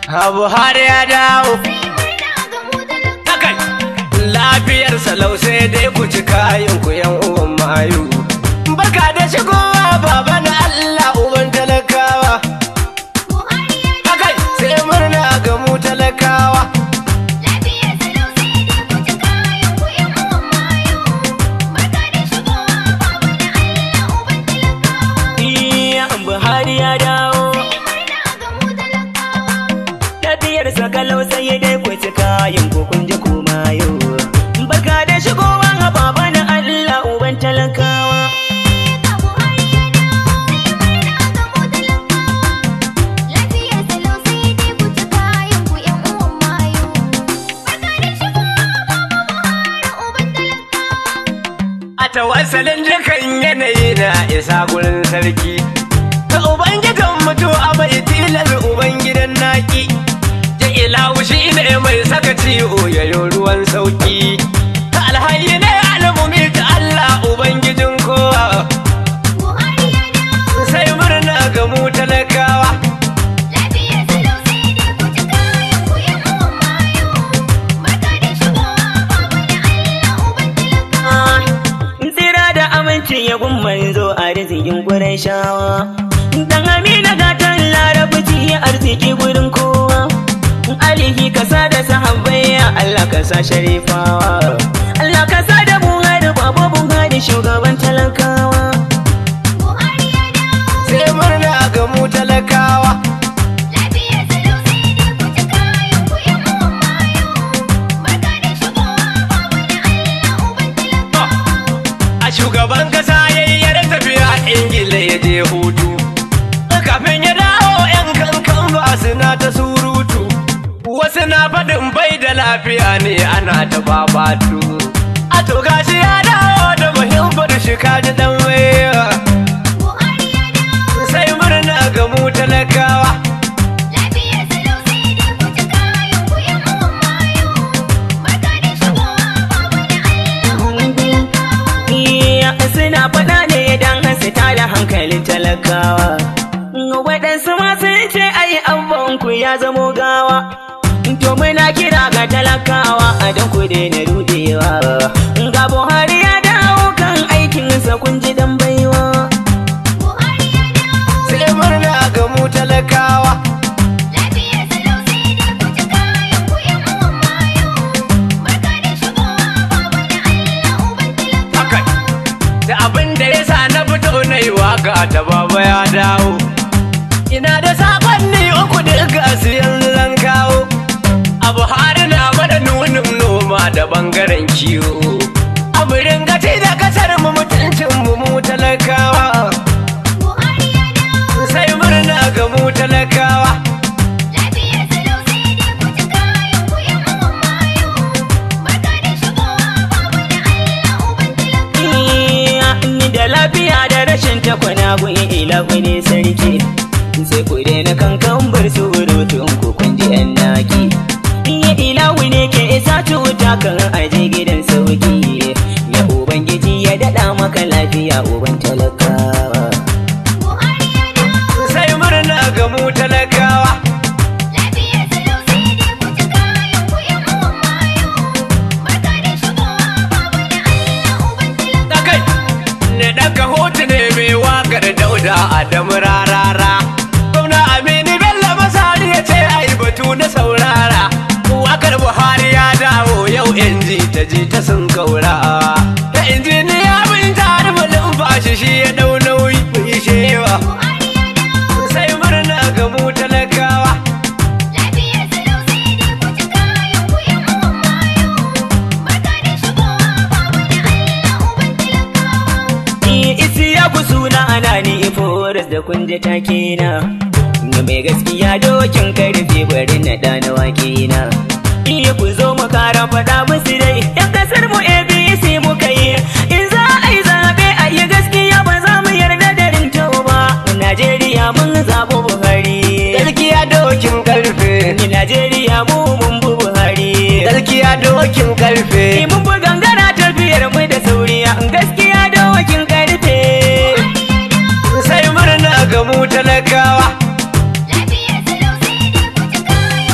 Buhari ya dawo Takai lafiyar salau sai dai ku ci kayan ku yan uwan mayu Barka da shigowa baba na Allah uban talakawa Takai sai murna ga mu talakawa Iya Buhari ya dawo Tafiyarsa kalau sai dai ku ci kayan ku kun ji kuma yau Barka da shigowa baba na Allah uban talakawa A tawassalin dukan yanayi na isa gurin sarki Ta ubangidan mutu a mai tilar ubangidan naki Ya ilahu shi ne mai saka ciwo yayo ruwan sauki Ta alhayi ne almumi ta Allah ubangijin kowa Sai murna ga mu talakawa Tsira da aminci ya gun manzo a rizikin gurin shawa Dan amina gatan larabci ya arziki gurin kowa Alihi kasa da sahabbai ya Allah kasa sharifawa Allah kasa da Buhari babu Buhari shugaban talakawa Sai murna ga mu talakawa A shugaban kasa yayyar tafiya Ingila ya je hutu Kafin ya dawo 'yan kankan ba suna ta surutu Wasu na faɗin bai da lafiya ne ana ta babatu A to gashi ya dawo da muhimmar shi kaji dan waya Sai murna ga mu talakawa Iya suna faɗa ne don su tada hankalin talakawa. Waɗansu ma sun ce ai ku ya zamo gawa. To muna kira ga talakawa a don ku daina rudewa. Ga Buhari ya dawo kan aikinsa kun ji dan baiwa. Sai murna ga mu talakawa Haka da abin da ya sa na fito na yi waka ta baba ya dawo ina da sakonni uku duka su yanzu zan kawo a buhari na mana nunin noma da bangaren kiwo a murin gati da kasar mu mutuncin mu mu talakawa sai murna ga mu talakawa Iya ni da lafiya da rashin takwana gun ila ne sarki. Sai ku daina kankan bar surutun ku kun ji yan naki. Iya ilahu ne ke isa cuta kan aje gidan sauki. Ya ubangiji ya daɗa maka lafiya uban talakawa. sai murna ga mu talakawa Dakai, ne daga hotu ne mai wakar dauda Adamu rarara. Gwamna Aminu Bello Masari ya ce ai batu na saurara. Wakar Buhari ya dawo yau inji ta ji ta sun kaura. Ta injiniya bin tare malin fashi shi ya dau nauyi mai shewa. Sai murna ga mu talakawa. Iya isi ya ku suna ana ni foras da kun ji take na. Ga mai gaskiya dokin karfe bari na ɗana wake na. Iya ku zo mu kara faɗa musu dai, ‘yan kasar mu ABC muka yi. In za a yi zaɓe a yi gaskiya ba za mu yarda da rinto ba. Najeriya mun zaɓi Buhari. Gaskiya dokin karfe. Ni Najeriya mu mun bi Buhari. Gaskiya dokin karfe. Ni mun bi gangara tafiyar mu da sauriya. Gaskiya dokin karfe. Sai murna ga mu talakawa.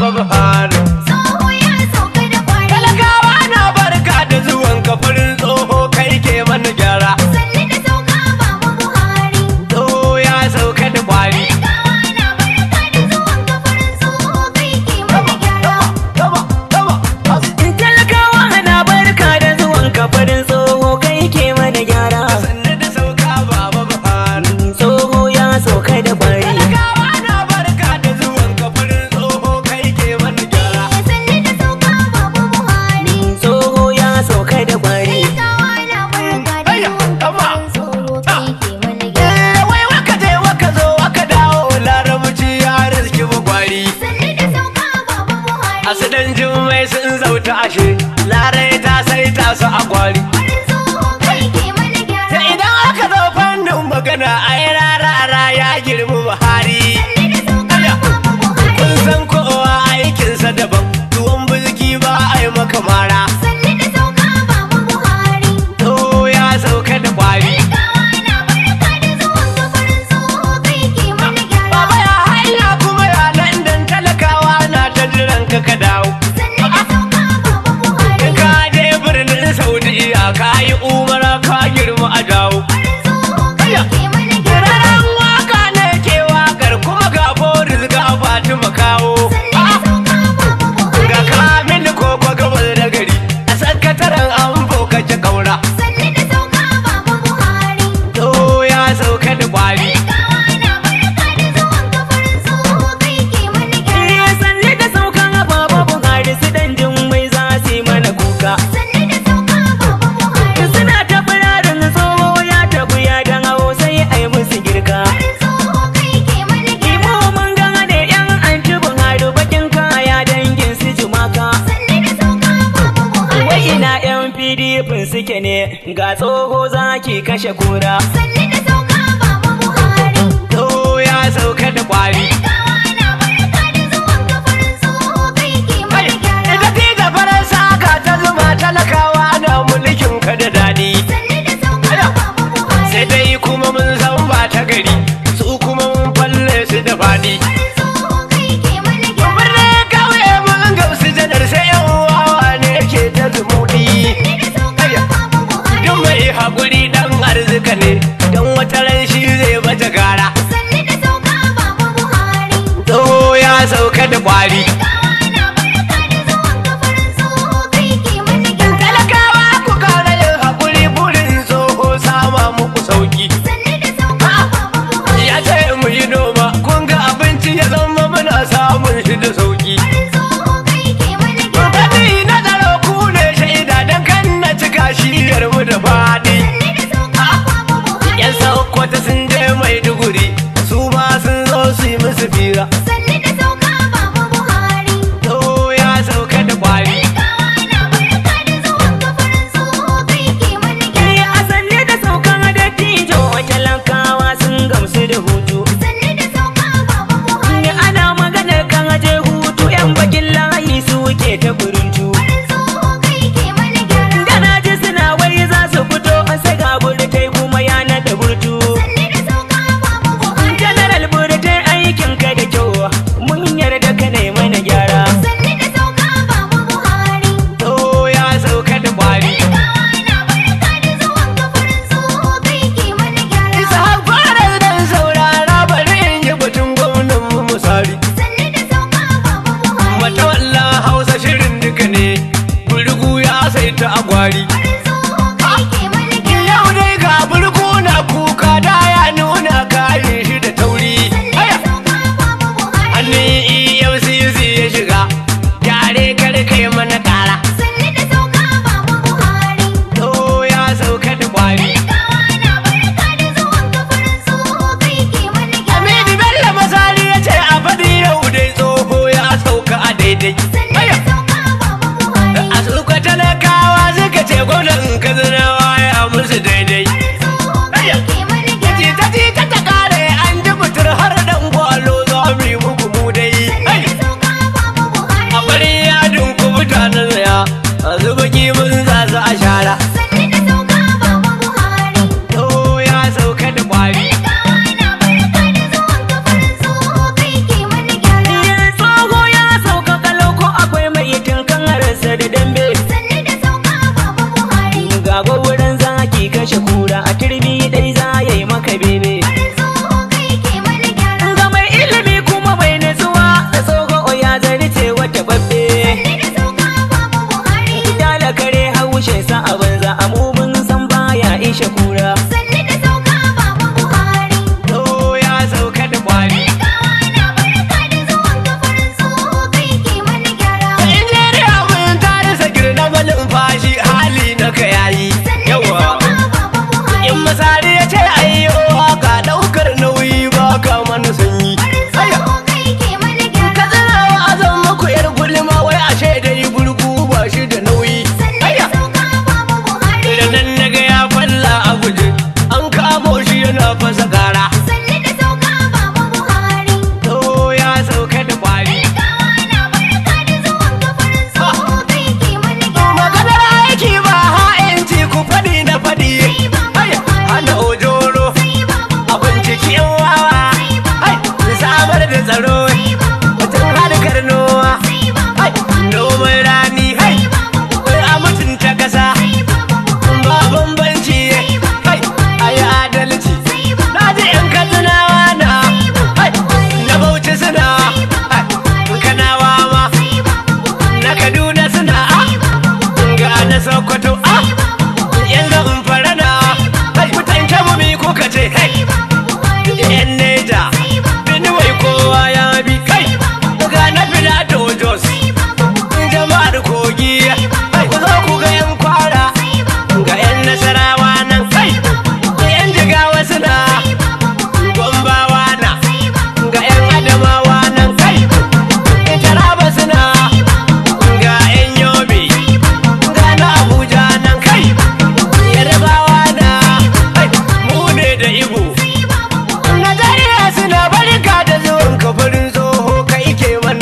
baba Buhari. Tsoho ya sauka da kwari. Talakawa na barka da zuwan kafarin tsoho kai ke mana gyara. Sannu da sauka baba Buhari. Tsoho ya sauka da kwari. Talakawa na barka da zuwan kafarin tsoho kai ke mana gyara. Taba, taba, as- Talakawa na barka da zuwan kafarin tsoho kai ke mana gyara. Sannu da sauka baba Buhari. Tsoho ya sauka da kwari. Talakawa na barka da zuwan kafarin tsoho kai ke mana gyara. Sannu da sauka baba Buhari. Tsoho ya sauka da kwari. Talakawa na barka da Ayya, zuwan amma. kafarin tsoho kai ke mana gyara. Eh, wai waka je waka zo waka dawo larabci ya riski bagwari. Sannu da sauka baba Buhari. Asidan jummai sun zauta ashe, larai ta sai ta su a gwari. Kafarin tsoho kai ke mana Ta gyara. idan aka zo fannin magana ai rarara ya girmi Buhari. Sannu da sauka baba Buhari. Kun san kowa aikinsa daban, tuwon bulki ba a yi maka mara. Sannu da sauka baba Buhari. To ya sauka da kwari. Talakawa na barka da zuwan kafarin tsoho kai ke mana gyara. Baba ya hanya kuma ya London talakawa na ta jiran ka ka dawo. Sannu da sauka baba Buhari. In ka je birnin Saudiya ka yi umara ka girma a dawo. Kafarin tsoho kai ke mana gyara. Raran waka ne ke wakar kuma ga Boris ga Fatima kawo. Sannu da sauka baba Buhari. Ga kamin koko gabas da gari a sakataren an bokace kaura. Sannu da sauka baba Buhari. To ya sauka da kwari. Talakawa na barka da zuwan kafarin tsoho kai ke mana gyara. Ya sanni da saukan baba Buhari su dan mai za su yi mana kuka. Sannu da sauka baba Buhari. Suna ta firarin tsoho ya tafi ya dan hawo sai a yi musu girka. Kafarin tsoho kai ke mana gyara. Imo mun gane yan anci Buhari bakin kaya dangin su jumaka. Sannu da sauka baba Buhari. Wai ina yan PDP suke ne ga tsoho zaki kashe kura. Sannu da sauka baba Buhari. To ya sauka da kwari. Talakawa na barka da zuwan kafarin tsoho kai ke mana gyara. Ita ce da faransa ka ta zuma talakawa na mulkin ka da daɗi. Sannu da sauka baba Buhari. Sai dai kuma mun san ba ta gari, su kuma mun falle su da faɗi. Kafarin tsoho kai ke mana gyara. Birnin kauye mun gamsu janar sai yan wawa ne ke ta zumuɗi. Sannu da sauka baba Buhari. Duk mai haƙuri ɗan arzika ne, don wata ran shi zai bata gara. Sannu da sauka baba Buhari. Tsoho ya sauka da kwari. Talakawa na barka da zuwan kafarin tsoho kai ke mana gyara. Talakawa ku kara yin haƙuri burin tsoho sama muku sauki. Sannu da sauka baba Buhari. Ya ce mu yi noma, kun ga abinci ya zama muna samun shi da sauki. Kafarin tsoho kai ke mana gyara. Gani na tsaro ku ne shaida don kan na cika shiyar mu da faɗi. Sannu da sauka baba Buhari. Yan Sokoto sun je Maiduguri, su ma sun zo su yi musu fira. Sannu da sauka baba Buhari. To ya sauka da kwari. Talakawa na barka da zuwan kafarin tsoho kai ke mana gyara. Ya sanni da saukan dattijo talakawa sun gamsu da hutu. Sannu da sauka baba Buhari. Ni ana maganar kan aje hutu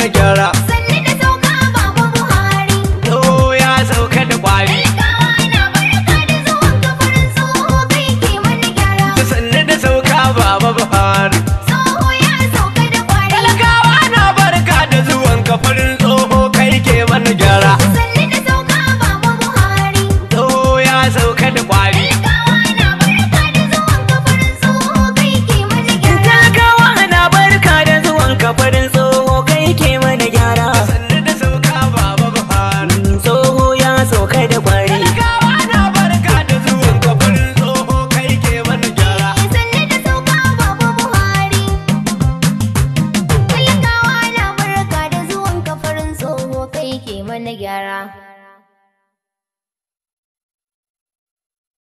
mana gyara Sannu da sauka Baba Buhari. tsoho ya sauka da kwari Talakawa na barka da zuwan ka farin tsoho kai ke mana gyara. sannu da sauka baba buhari Tsoho ya sauka da kwari. talakawa na barka da zuwan kafarin tsoho kai ke mana gyara Sannu da sauka Baba Buhari. tsoho ya sauka da kwari Talakawa na barka da zuwan ka farin tsoho kai ke mana gyara. Talakawa na barka da zuwan kafarin tsoho kai ke mana gyara sannu da sauka baba buhari Tsoho ya sauka da kwari talakawa na barka da zuwan kafarin tsoho kai ke mana gyara Sannu da sauka Baba Buhari. Talakawa na barka da zuwan ka farin tsoho kai ke mana gyara.